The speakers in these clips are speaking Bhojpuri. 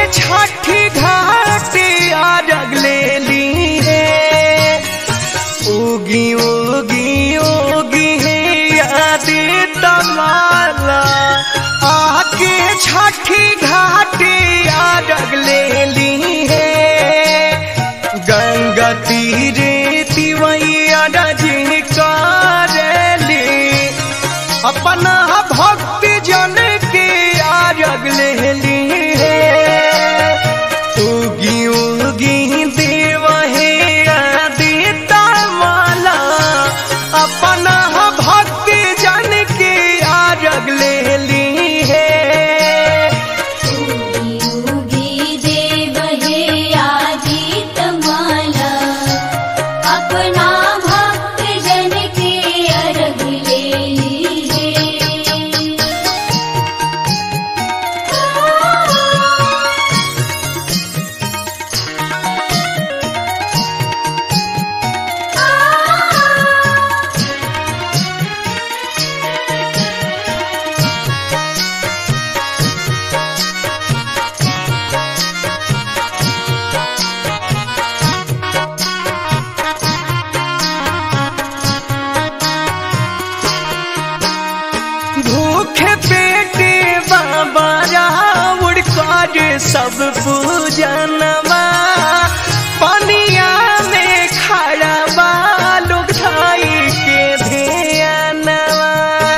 छठी घाटे आरग ले ली है उगी उगी उगी है यादी तमाला आके छठी घाटे आरग ले ली है गंगा तीरे तिवैया रजनी करेली अपना भक्ति जन के आरग ले ली है उगी उगी देव हे आदिता माला अपना भक्ति जन के आरग ले ली है उगी उगी देव हे आदित माला अपना भक्त जन के अर्घ ले लीजे भूखे पेटे बाबा रावण कर सब पूजनवा पनिया में खड़ा बा लोग धाई के ध्यानवा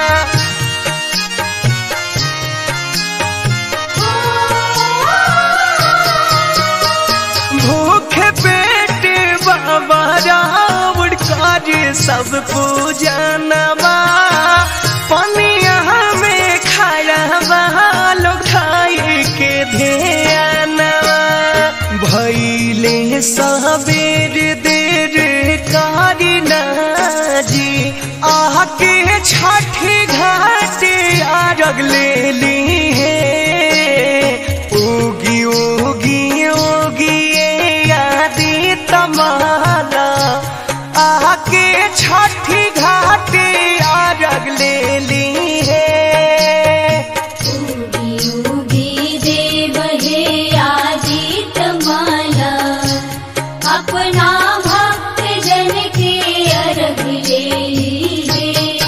भूखे पेटे बाबा रावण कर सब पूजनवा पनिया में खड़ा बा लोग धाई के ध्यानवा भैले सबेर देर कारी जी आके छठी घाटे आरग ले ली है उगी उगी उगी यादी तमाला आके छठी घाटे आरग ले ली है उगी उगी देव हे आदित माला अपना भक्त जन के अर्घ ले लीजे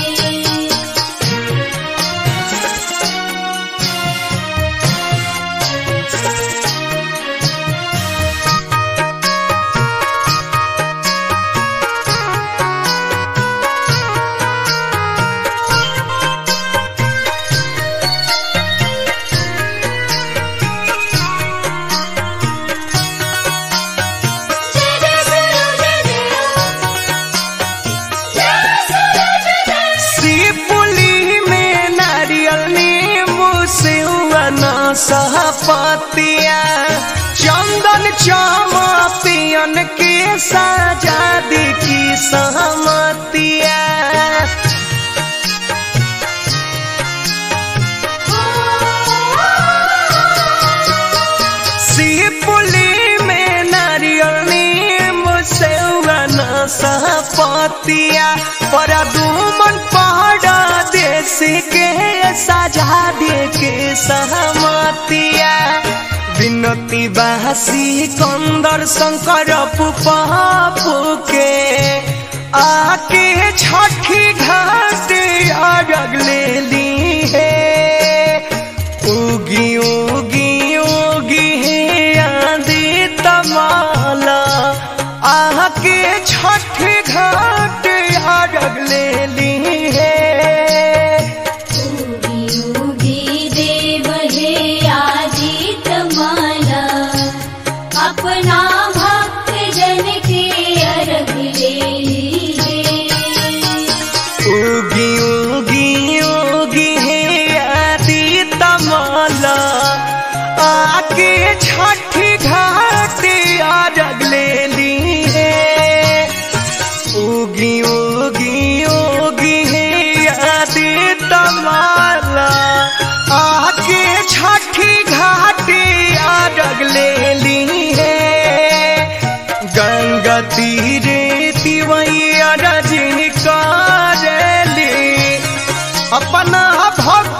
शिवपुली में नारियल नींबू सिवना सहपतिया चंदन चामा पियन के सजादी की सहमतिया शिवपुली में नारियल नींबू सिवना सहपतिया पर दुमन पहाड़ा देश के सजा दे के सहमतिया विनती बासी कंदर शंकर पुपापू के आके छठी घाट अरग ले ली है उगी उगी उगी आंधी तमाला आके छठी घाट अरग ले ली है उगी उगी देव हे आदित माला अपना भक्त जन के अर्घ ले लीजे उगी उगी उगी है आदि तमाला आके छठी घाट अरग ले ली है उगी उगी उगी है आदि तमाला आके छठी घाट अरग ले ली है गंगा तीरे तिवैया रजनी करेली अपना भक्त